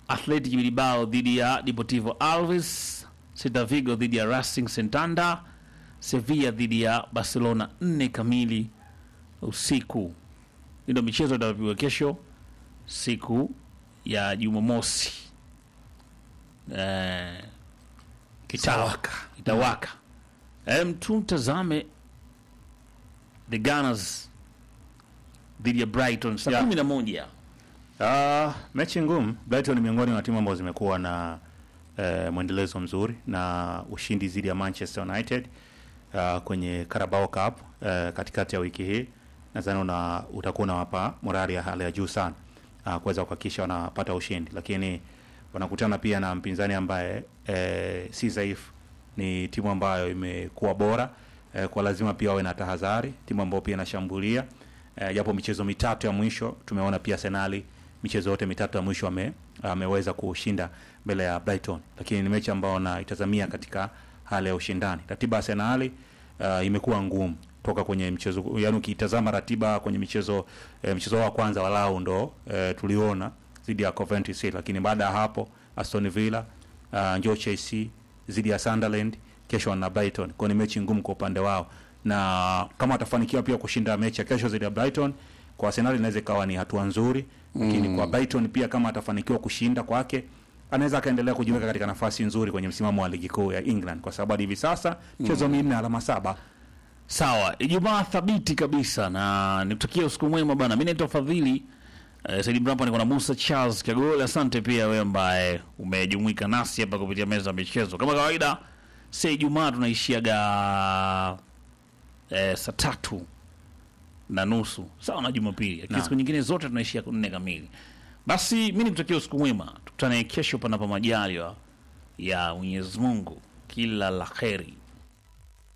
Athletic Bilbao dhidi ya Deportivo Alves, Celta Vigo dhidi ya Racing Santander, Sevilla dhidi ya Barcelona nne kamili usiku. Hii ndio michezo itapigwa kesho siku ya Jumamosi. Eh, Kitawaka. itawaka. Em, tumtazame the Gunners dhidi ya Brighton saa Yeah. kumi na moja. Ah, mechi ngumu. Brighton ni miongoni mwa timu ambazo zimekuwa na eh, mwendelezo mzuri na ushindi dhidi ya Manchester United ah, kwenye Carabao Cup eh, katikati ya wiki hii. Nadhani una utakuwa unawapa morali ya hali ya juu sana ah, kuweza kuhakikisha wanapata ushindi, lakini wanakutana pia na mpinzani ambaye eh, si dhaifu. Ni timu ambayo imekuwa bora eh, kwa lazima pia wawe na tahadhari, timu ambayo pia inashambulia eh, japo michezo mitatu ya mwisho tumeona pia Arsenal michezo yote mitatu ya mwisho ame, ameweza kushinda mbele ya Brighton, lakini ni mechi ambayo naitazamia katika hali ya ushindani. Ratiba ya Arsenal uh, imekuwa ngumu toka kwenye mchezo, yani ukitazama ratiba kwenye michezo eh, mchezo wa kwanza walau ndo eh, tuliona dhidi ya Coventry City, lakini baada ya hapo Aston Villa uh, njoo Chelsea dhidi ya Sunderland, kesho wana Brighton. Kwa hiyo ni mechi ngumu kwa upande wao, na kama watafanikiwa pia kushinda mechi ya kesho dhidi ya Brighton, kwa Arsenal inaweza ikawa ni hatua nzuri, lakini kwa Brighton pia kama atafanikiwa kushinda kwake anaweza akaendelea kujiweka katika nafasi nzuri kwenye msimamo wa ligi kuu ya England, kwa sababu hadi hivi sasa mchezo minne, alama saba. Sawa, Ijumaa thabiti kabisa na nikutakia usiku mwema bana. Mimi naitwa Fadhili eh, Saidi Mrapa, niko na Musa Charles Kagole. Asante pia wewe ambaye umejumuika nasi hapa kupitia meza ya michezo. Kama kawaida, si Ijumaa tunaishiaga eh, saa tatu na nusu sawa na Jumapili, lakini Naam. siku nyingine zote tunaishia nne kamili. Basi mimi nikutakia usiku mwema, tukutane kesho panapo majaliwa ya Mwenyezi Mungu. Kila la kheri.